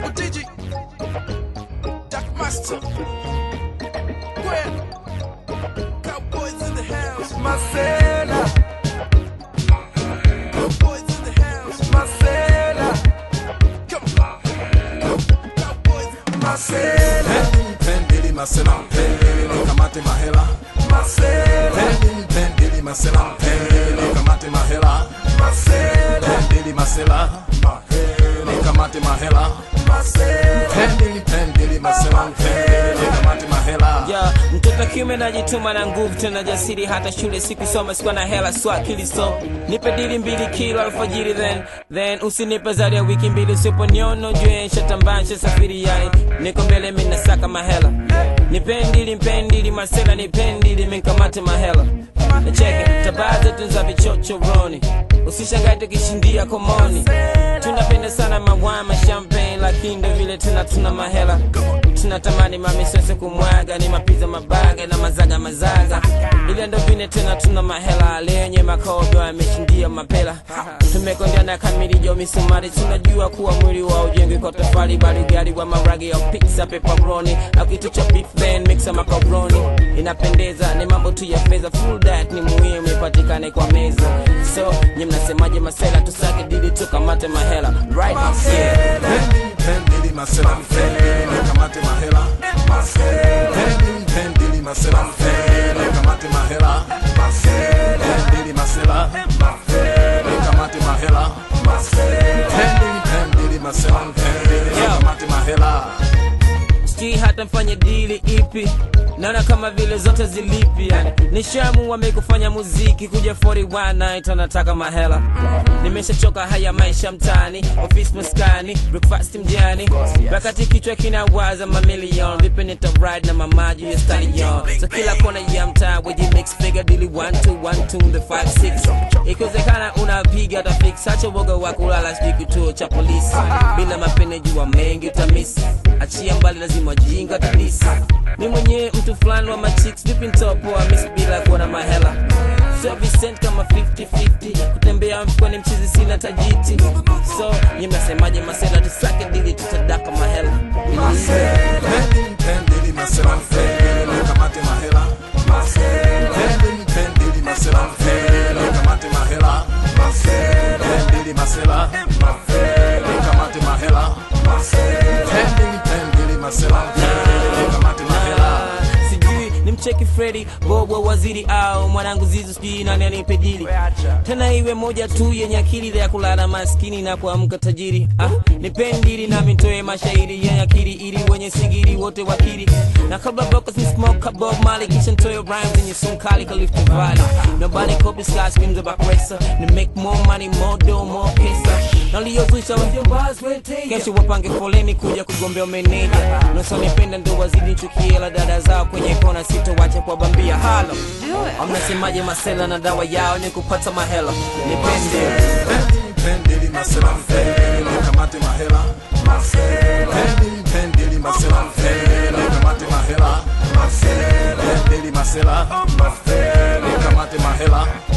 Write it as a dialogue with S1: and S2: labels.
S1: Double digit. Doc Master. Gwen. Cowboys in the house. Marcela. Cowboys in the house. Marcela. Come on. Cowboys. Marcela.
S2: Pendili masela, pendili kamate mahela.
S1: Marcela.
S2: Pendili pendili masela, pendili kamate mahela.
S1: Marcela.
S2: Pendili masela, pendili kamate mahela.
S1: Marcela.
S2: Pendili pendili masela, pendili kamate mahela.
S3: ya mtoto kiume najituma na nguvu tena jasiri hata shule sikusoma sikuwa na hela swa akili so nipe dili mbili kila alfajiri then then usinipe zaidi ya wiki mbili usiponiono jue nshatambansha safiri yani niko mbele minasaka mahela nipendili mpendili masela nipendili minkamate mahela nacheke tabaa zetu za vichochoroni usishangae tukishindia komoni tunapenda sana mawama champagne lakini ndo vile tena tuna mahela tunatamani mamisese kumwaga ni mapiza mabaga na mazaga mazaga ile ndo vile tena tuna mahela lenye makodo yameshindia mapela tumekondeana kamili jo misumari tunajua kuwa mwili wa ujengwi kwa tofali bali gari wa maragi ya pizza pepperoni au kitu cha beef then mixa macaroni inapendeza ni mambo tu ya fedha full diet ni muhimu ipatikane kwa meza so nye mnasemaje masela tusake dili tukamate mahela right yeah.
S2: Pendili pendili masela, pendili kamate mahela. Pendili pendili masela, pendili kamate mahela. Pendili masela, pendili kamate mahela. Pendili pendili masela, pendili kamate mahela.
S3: sijui hata mfanye dili ipi naona kama vile zote zilipi yani nishamu wamekufanya muziki kuja 41 night anataka mahela nimeshachoka haya maisha mtani ofisi maskani breakfast mjani wakati kichwa kinawaza mamilion vipi nita ride na mamaji ya stallion so kila kona ya mtaa weji mix figure dili 1 2 1 2 the 5 6 ikiwezekana unapiga hata fix acha woga wa kulala sijui kituo cha polisi bila mapene jua mengi utamisi achia mbali lazima jinga kabisa mi mwenyewe mtu fulani wa machicks vipi ntopoa miss bila kuwa na mahela so Vincent kama 50-50 kutembea mfukoni mchizi sina tajiti so nye mnasemaje masela tusake dili tutadaka mahela
S2: Pendili pendili masela, pendili kamate mahela. Pendili pendili masela, pendili kamate mahela. Pendili masela, pendili kamate mahela. Pendili pendili masela, pendili kamate mahela.
S3: sijui ni mcheki fredi bobo waziri au mwanangu zizo sijui nani anipe dili tena iwe moja tu yenye akili ya kulala maskini na kuamka tajiri ah, nipendili nami ntoe mashairi yenye akili ili wenye sigiri wote wakiri na kabla bocas ni smoke bob mali kisha ntoe rhymes zenye sunkali kalifti valley nobody copies sky screams about racer ni make more money more dough more pesa naliyozwisha kesho wapange foleni kuja kugombea meneja nasonipenda ndo wazidi chukiela dada zao kwenye kona sitowacha kwa bambia halo amnasemaje masela na dawa yao ni kupata mahela nipende
S2: Pendili pendili masela, pendili kamate mahela. Pendili pendili masela, pendili kamate mahela. Pendili masela, pendili kamate mahela.